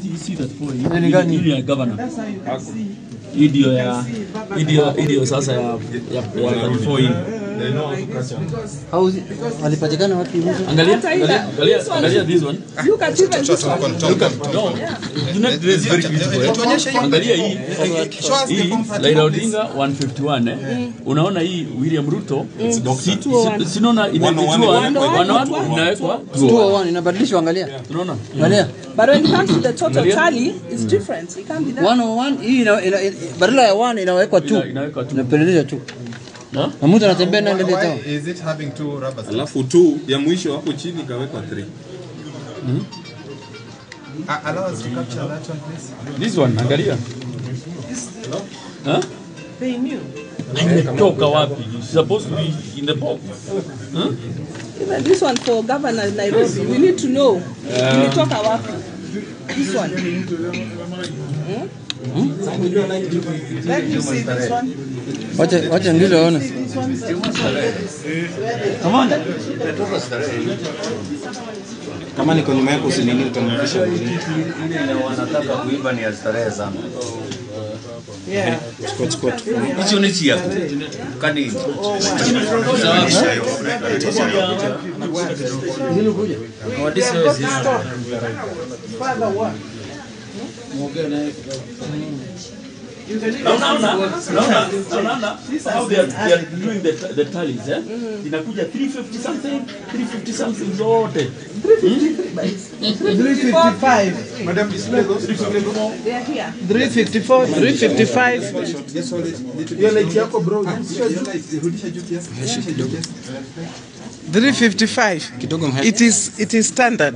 you see that for Ile ni gani? hii ya governor. That's how you can see. Hii ndio ya hii ndio hii ndio sasa ya ya ya before hii. Au walipatikana wapi mtu? Angalia Hata ile- angalia angalia this one. angalia this one. Look at even this one. No. Do not dress very beautiful. Angalia hii hii Raila Odinga 151 eh. Unaona hii William Ruto si- si- sinaona inaitwa wanawake inawekwa 201 inabadilishwa angalia. unaona Angalia. But when it comes to the total tally, it's different. It can't be that. 101 hii ina, ina, ina, badala ya 1 inawekwa 2. Ina- inawekwa tu. Inapelelezwa tu. Na? Na mtu anatembea na ndio town. Why is it having two rubber stamps? alafu tu ya mwisho hapo chini ikawekwa 3 Uh, allow us to capture that one, please. This one angalia. Huh? They knew. Imetoka wapi? It's supposed to be in the box. Huh? Even this one for Governor Nairobi, we need to know. Ilitoka wapi? This one. Let you see this one. Wacha wacha ngilo aone. This one. Kama niko nyuma yako usinini utamrudisha nini? wanataka kuiba ni ya starehe sana. Yeah. Chukua chukua tu. Hicho ni chia kani Father what? Unaona? Unaona? Unaona? How they are, they are doing the, the tallies, eh? Inakuja 350 something, 350 something zote. 355. Madam, display those. They are here. 354, 355. Hiyo light yako bro. Rudisha juu kiasi. Rudisha juu kiasi. 355. Kidogo mhe. It is it is standard.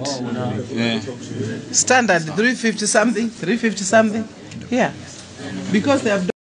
Standard 350 something, 350 something. Yeah. Because they have